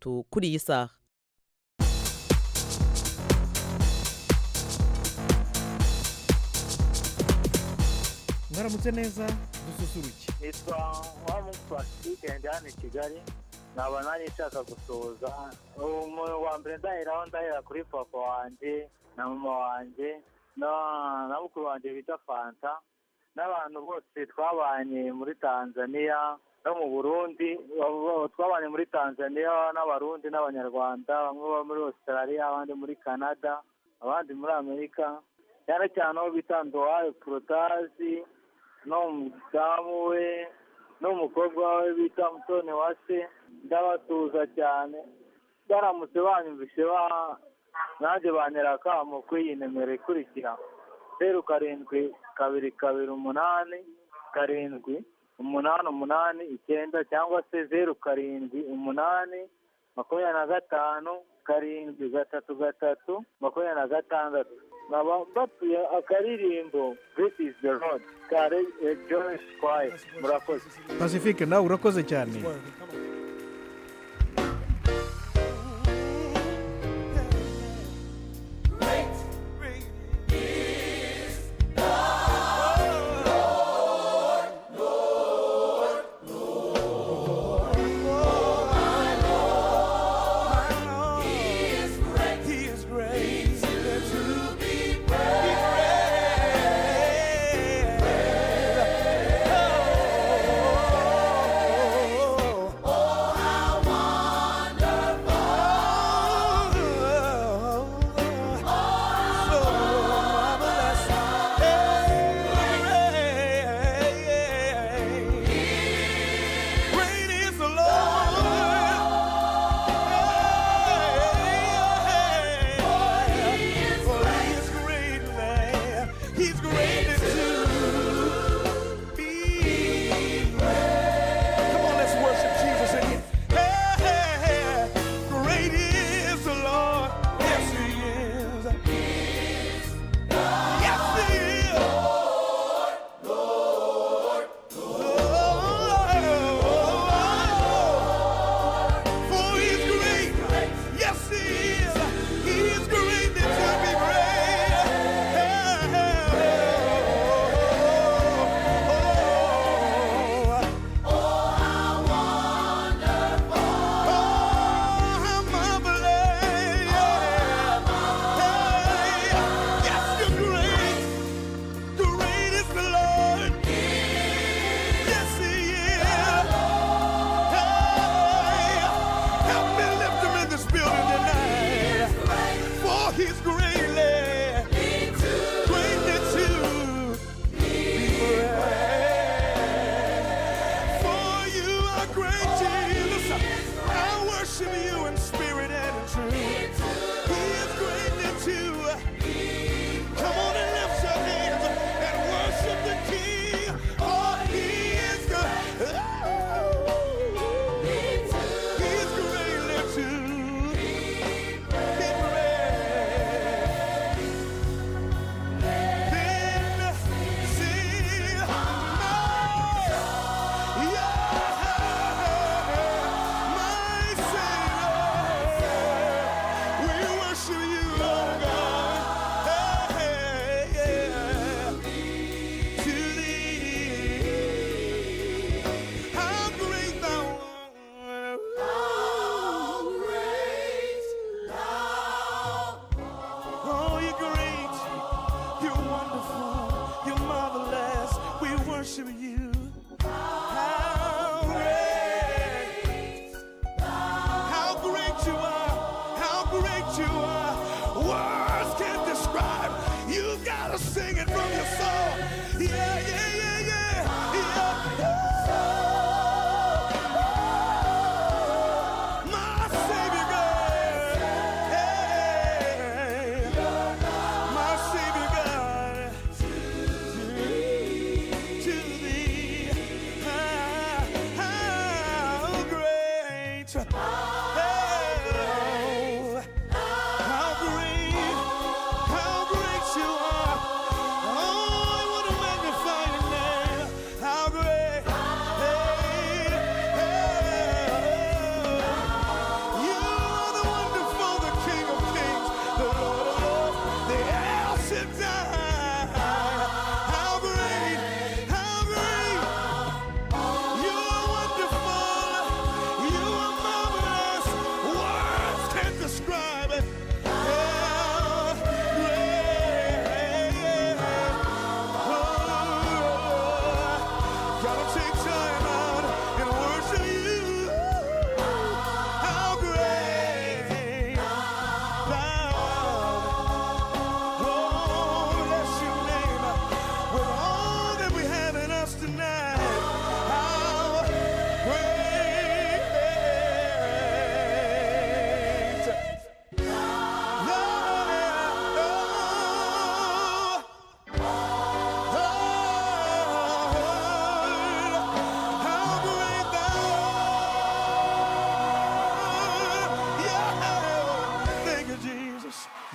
to kurisa mwaramutse neza dususuruke nitwa nkamugu pacifique ndi hano i kigali nkaba nanjye nshaka gusuhuza umuntu wa mbere ndaheraho ndahera kuri papa wanjye na mama wanjye na- na mukuru wanjye bita fanta n'abantu bose twabanye muri tanzania no mu burundi abo- abo twabanye muri tanzania n'abarundi n'abanyarwanda bamwe baba muri australia abandi muri canada abandi muri amerika cyane cyane aho bita ndowayo porotazi n'umudamu we n'umukobwa we bita mutoni wa se ndabatuza cyane baramutse banyumvise ba nanjye bantera akamo kuri iyi nimero ikurikira zeru karindwi kabiri kabiri umunani karindwi umunani umunani icyenda cyangwa se zeru karindwi umunani makumyabiri na gatanu karindwi gatatu gatatu makumyabiri na gatandatu nkaba mbatuye akaririmbo this is the road ka joy choir murakoze pacifique nawe urakoze cyane He is great. He is to be praised. Oh, oh, oh,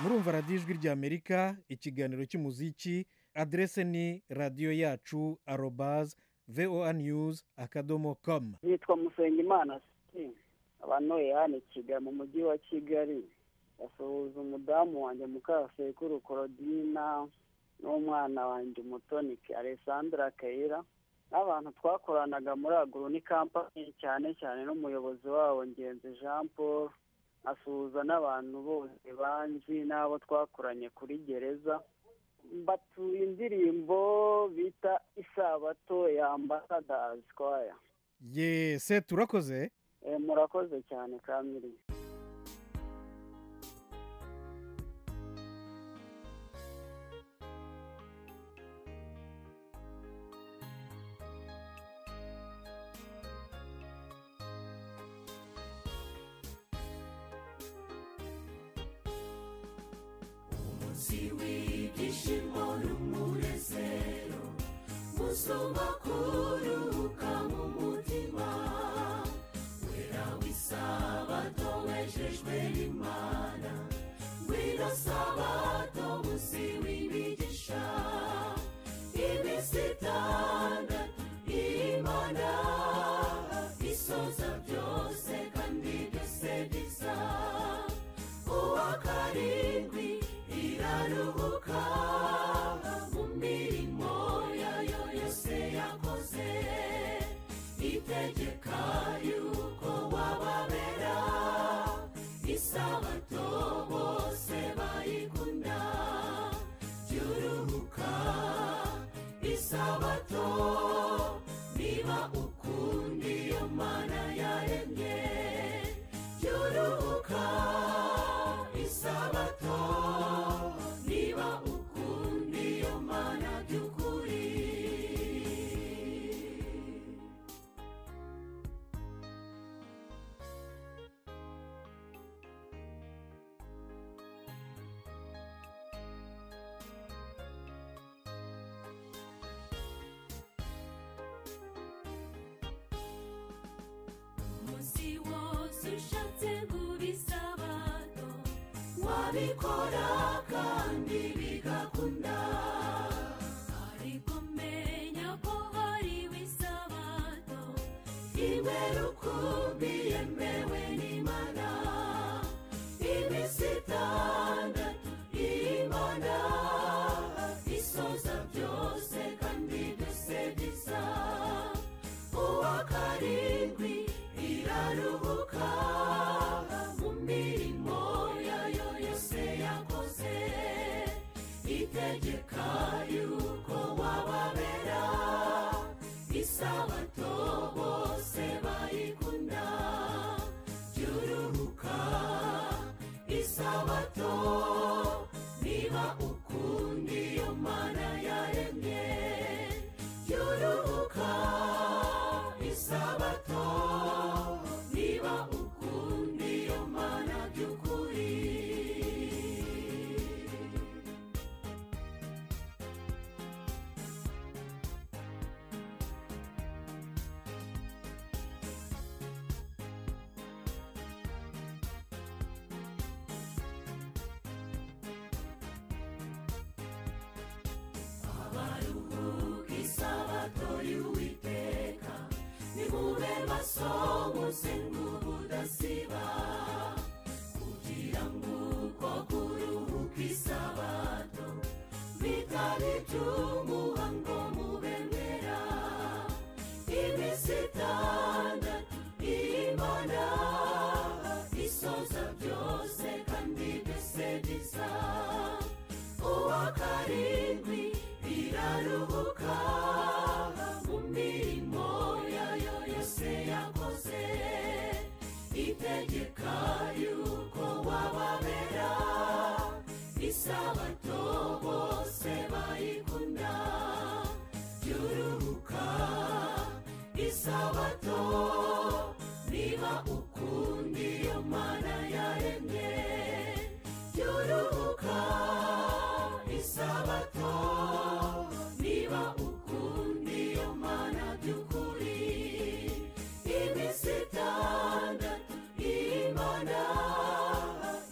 murumva radiyo ijwi ry'amerika ikiganiro cy'umuziki aderese ni radiyo yacu arobaze voa news akadomo komu yitwa musengimana siti abantu yani kigali mu mujyi wa kigali basuhuza umudamu wanjye mukasekuru korodina n'umwana wanjye umutoni alessandra kayira n'abantu twakoranaga muri aguru ni kampani cyane cyane n'umuyobozi wabo ngenzi jean paul asuhuza n'abantu bose banzi n'abo twakoranye kuri gereza batuye indirimbo bita isabato ya ambasadazi kwaya yese turakoze Eh, murakoze cyane kamiri munsi w'ibyishimo n'umunezero musumba kuruka mu mutima wera w'isabato wejejwe n'imana wino sabato munsi w'imigisha iminsi itandatu imana isoza byose kandi byose biza uwa karindwi iraruhuka mu mirimo yayo yose yakoze itegeka yuko wababera isabato bose bayikunda byuruhuka isabato niba ukunda iyo mana yaremye byuruhuka isabato niba ukunda iyo mana by'ukuri umunsi wose ushatse gubisabato wabikora kandi bigakunda ariko menya ko hari wisabato imwe rukumbi yemewe n'imana iminsi itandatu imana isoza byose kandi byose bisa uwa karindwi iraruhuka mu mirimo yayo yose yakoze itegeka yuko wababera isabato bose bayikunda byuruhuka isabato niba ukunda iyo mana yaremye byuruhuka isabato niba ukunda iyo mana by'ukuri abaruhuka isabato y'uwiteka nimube maso musenga ubudasiba kugira ngo uko kuruhuka isabato bitari iby'umuhango mubemera iminsi itandatu imana isoza byose kandi byose biza uwa karindwi iraruhuka mu mirimo yayo yose yakoze itegeka yuko wababera isabato bose bayikunda byuruhuka isabato niba ukunda iyo mana yaremye byuruhuka isabato niba ukunda iyo mana by'ukuri iminsi itandatu imana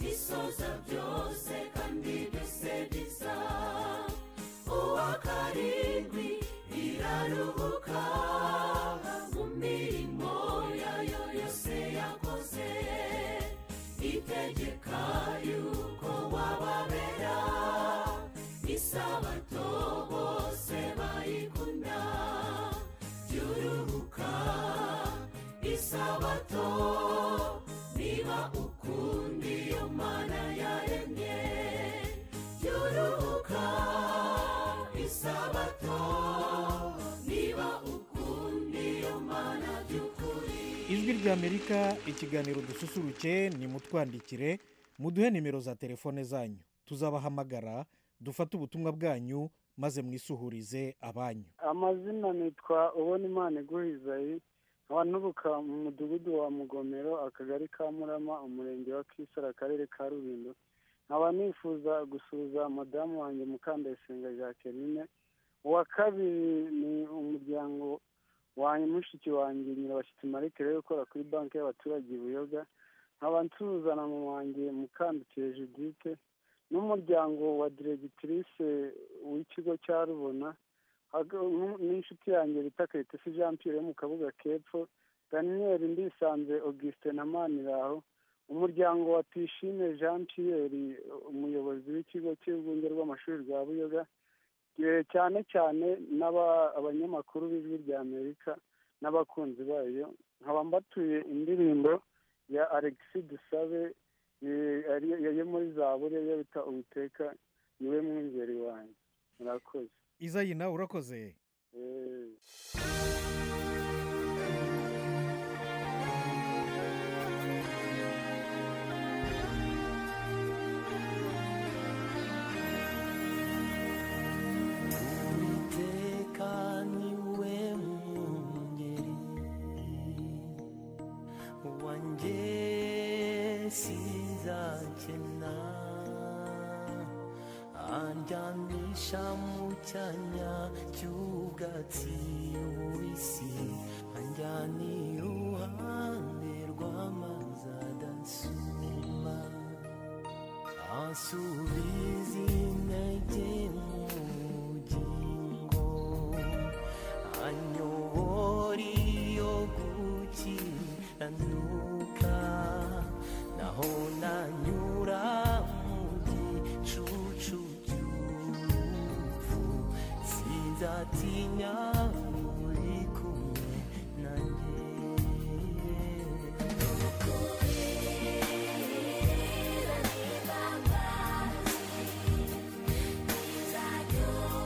isoza byose kandi ry'amerika ikiganiro dususurutse ni mutwandikire muduhe nimero za telefone zanyu tuzabahamagara dufate ubutumwa bwanyu maze mwisuhurize abanyu amazina nitwa ubona imana iguhizayi nkaba nturuka mu mudugudu wa mugomero akagari ka murama umurenge wa kisara akarere ka rubindo nkaba nifuza gusuhuza madamu wanjye mukandayisenga jacqueline uwa kabiri ni umuryango wanjye mushiki wanjye nyirabashyitsi marike rero ukora kuri banki y'abaturage i buyoga nkaba nsuhuza na mama wanjye mukandukire judite n'umuryango wa diregitirise w'ikigo cya rubona hag- n'u- n'inshuti yanjye bita kayitesi jean pierre yo mu kabuga kepfo daniel ndisanze auguste na maniraho umuryango wa tishime jean pierre umuyobozi w'ikigo cy'urwunge rw'amashuri rwa buyoga eh, cyane cyane n'aba- abanyamakuru b'ijwi rya amerika n'abakunzi bayo nkaba mbatuye indirimbo ya alexis dusabe eh, ari- yo muri zaburi yo bita uwiteka niwe mwungeri wanjye murakoze izayina urakoze Eh. uwiteka niwe mwungeri wanjye sinzakena andyamisha mu cyanya cy'ubwatsi bubisi anjyana iruhande rw'amazi adasuma asubiza intege mu bugingo anyobora iyo gukiranuka naho nanyura mu gicucu cy'urupfu sinzatinya uri kumwe nanjye Thank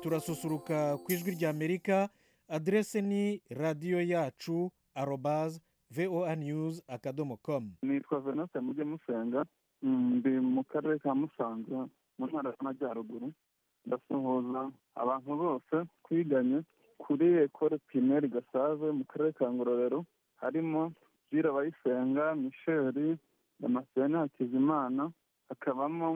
turasusuruka ku ijwi ry'amerika aderese ni radiyo yacu arobaze voa news akadomo komu nitwa venuste mujye musenga Mm, ndi mu karere ka musanze mu ntara y'amajyaruguru ndasuhuza abantu bose twiganye kuri ekore pirimeri gasave mu karere ka ngororero harimo jire abayisenga misheri damascene hakizimana hakabamo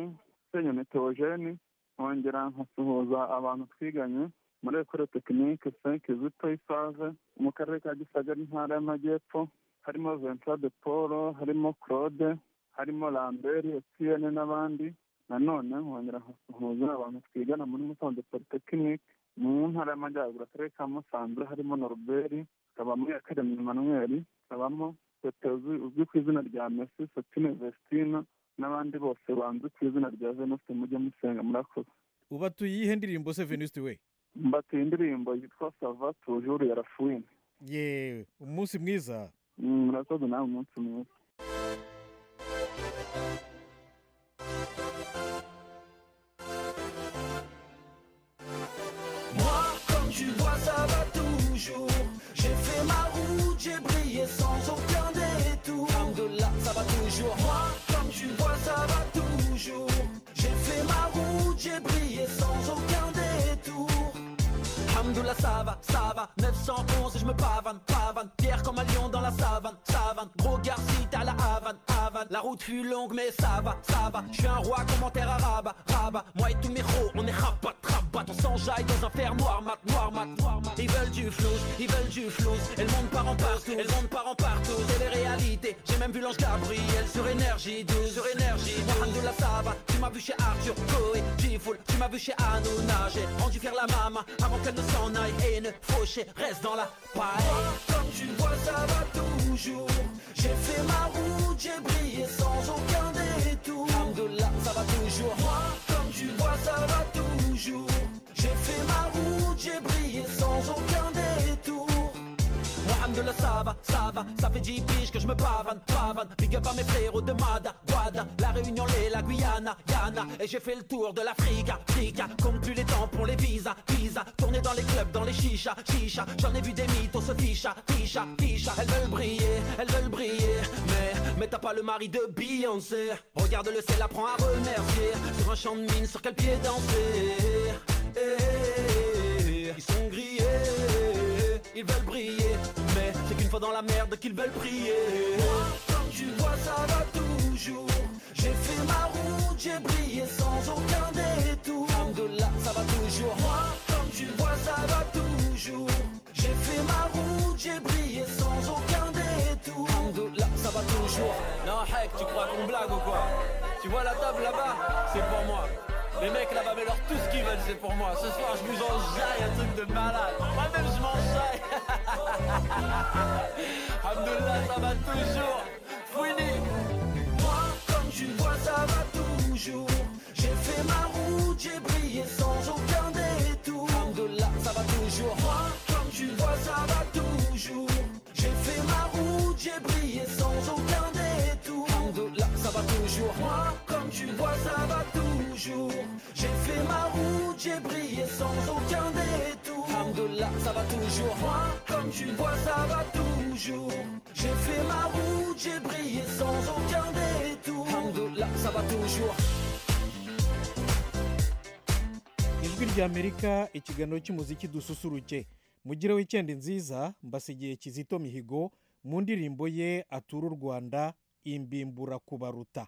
senyoni teogene nkongera nkasuhuza abantu twiganye muri ekore tekinike senke zito isave mu karere ka gisagara intara y'amajyepfo harimo ventura de paul harimo claude harimo lambert etiyene n'abandi nanone nkongera nkasuhuza abantu twigana muri musanze polytechnique mu ntara y'amajyaruguru akarere ka musanze harimo noruberi hakabamo yakaremye emmanuel hakabamo tete uzwi uzwi ku izina rya messi sotine vestina n'abandi bose banzwi ku izina rya venuste mujye musenga murakoze uba tuyihe ndirimbo se venuste we mbatuye indirimbo yitwa sava tujuru ya rafuwine yewe umunsi mwiza Mm, murakoze nawe umunsi mwiza Moi, comme tu vois, ça va toujours. J'ai fait ma route, j'ai brillé sans aucun détour. Alhamdoulilah, ça va toujours. Moi, comme tu vois, ça va toujours. J'ai fait ma route, j'ai brillé sans aucun détour. Alhamdoulilah, ça va, ça va. 911 et je me pavane, pavane. Pierre comme un lion dans la savane, savane. Gros garci, à la Havane, Havane. La route fut longue, mais ça va, ça va. Je suis un roi commentaire arabe, rabat. Moi et tous mes ros, on est rabat, rabat. On s'enjaille dans un fer noir, mat, noir, mat, noir, mat. Ils veulent du flouze, ils veulent du flouze. Et le monde part en partout, et le monde part en partout. C'est les réalités. J'ai même vu l'ange Gabriel sur énergie 12, sur énergie 12. Alhamdoulilah, ça va. Tu m'as vu chez Arthur Coe, Tifoul. Tu m'as vu chez Hanouna. J'ai rendu faire la maman avant qu'elle ne s'en aille et ne faucher. Reste dans la paille. Comme tu vois, ça va toujours. J'ai fait ma route, j'ai brillé sans aucun détour. Alhamdoulilah, ça va toujours. Moi, comme tu vois, ça va toujours. J'ai fait ma route, j'ai brillé sans aucun détour. Mohamed le ça va, ça va, ça fait 10 piges que je me pavane, pavane Big up à mes frérots de Mada, Guada, La Réunion, les, la Guyana, Yana Et j'ai fait le tour de l'Afrique, Afrique Comme plus les tampons, les visas, visa Tourner dans les clubs, dans les chichas, chicha J'en ai vu des mythos se ficha, ficha, ficha Elles veulent briller, elles veulent briller Mais, mais t'as pas le mari de Beyoncé Regarde-le, c'est l'apprend à remercier Sur un champ de mine, sur quel pied danser Eh, eh, eh, eh, Ils sont grillés ils veulent briller Mais c'est qu'une fois dans la merde qu'ils veulent prier Comme tu vois ça va toujours J'ai fait ma route, j'ai brillé sans aucun détour Alhamdoulilah ça va toujours Moi comme tu vois ça va toujours J'ai fait ma route, j'ai brillé sans aucun détour Alhamdoulilah ça va toujours Non Hek tu crois qu'on blague ou quoi Tu vois la table là-bas C'est pour moi les mecs là-bas, mais leur tout ce qu'ils veulent, c'est pour moi. Ce soir, je vous enjaille un truc de malade. Moi-même, je m'enjaille. Alhamdoulilah, ça va toujours. Fouini. Moi, comme tu vois, ça va toujours. J'ai fait ma route, j'ai brillé sans aucun détour. Alhamdoulilah, ça va toujours. Moi, comme tu vois, ça va toujours. J'ai fait ma route, j'ai brillé sans aucun détour. Alhamdoulilah, ça va toujours. Moi, comme tu vois, ça va toujours. J'ai fait ma route, j'ai brillé sans aucun détour. Alhamdoulilah, ça va toujours. Moi, comme tu vois, ça va toujours. J'ai fait ma route, j'ai brillé sans aucun détour. Alhamdoulilah, ça va toujours. ijwi ry'amerika ikiganiro cy'umuziki dususuruke mugire wikendi nziza mbasigiye kizito mihigo mu ndirimbo ye atura u rwanda imbimbura kubaruta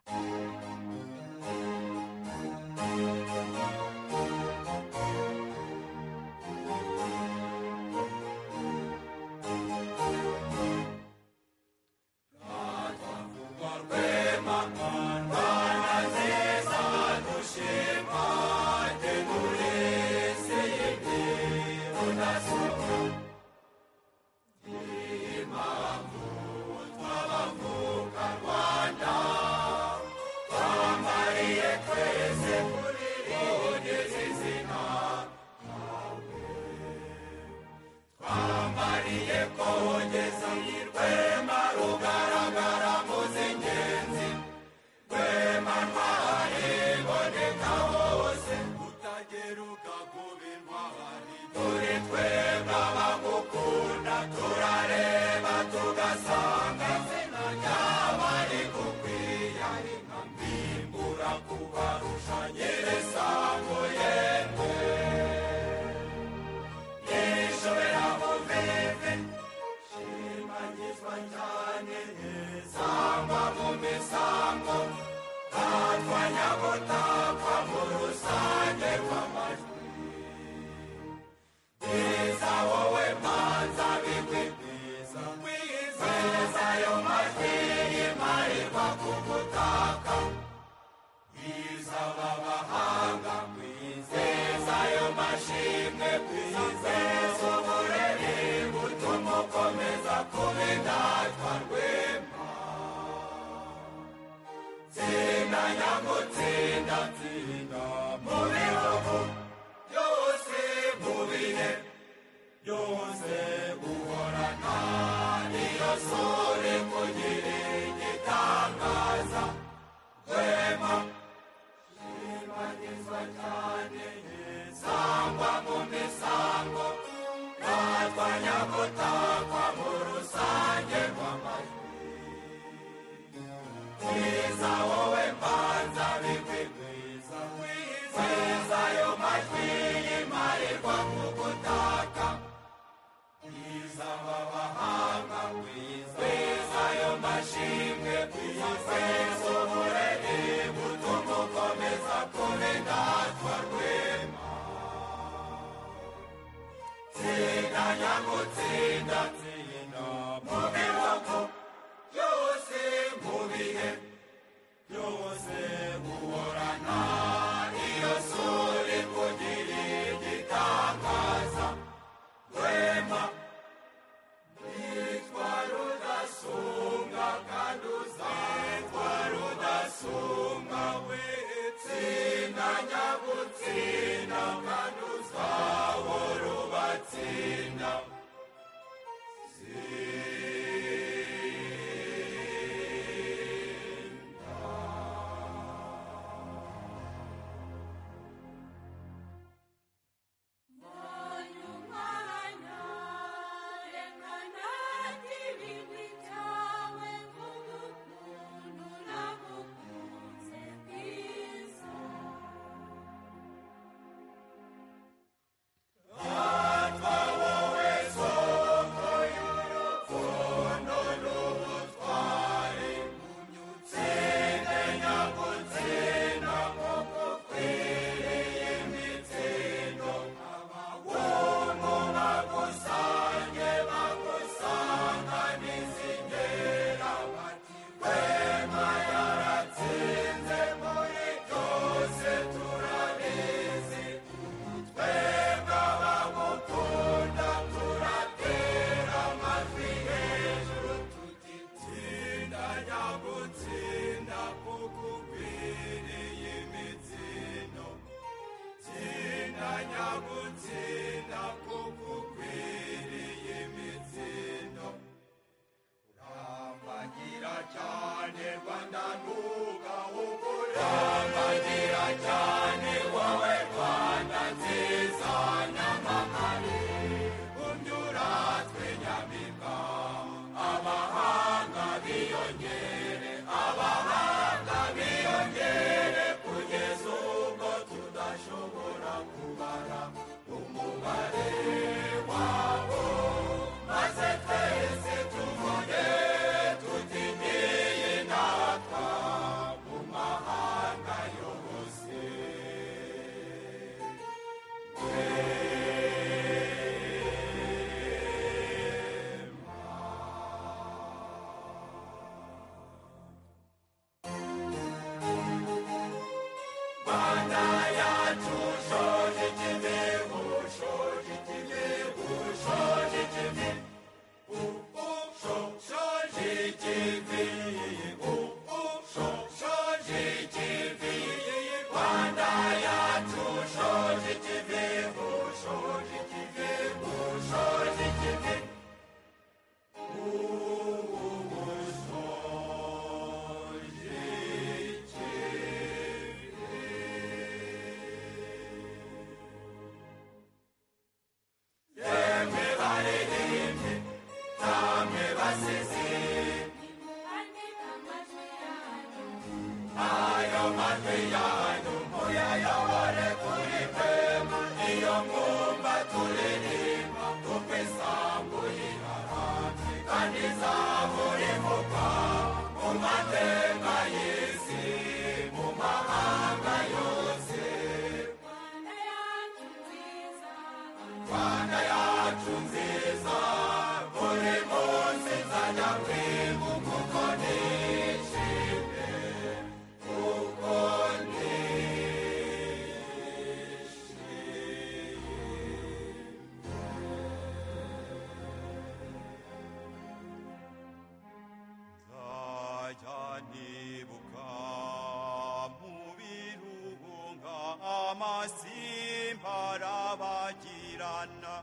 amazimba arabagirana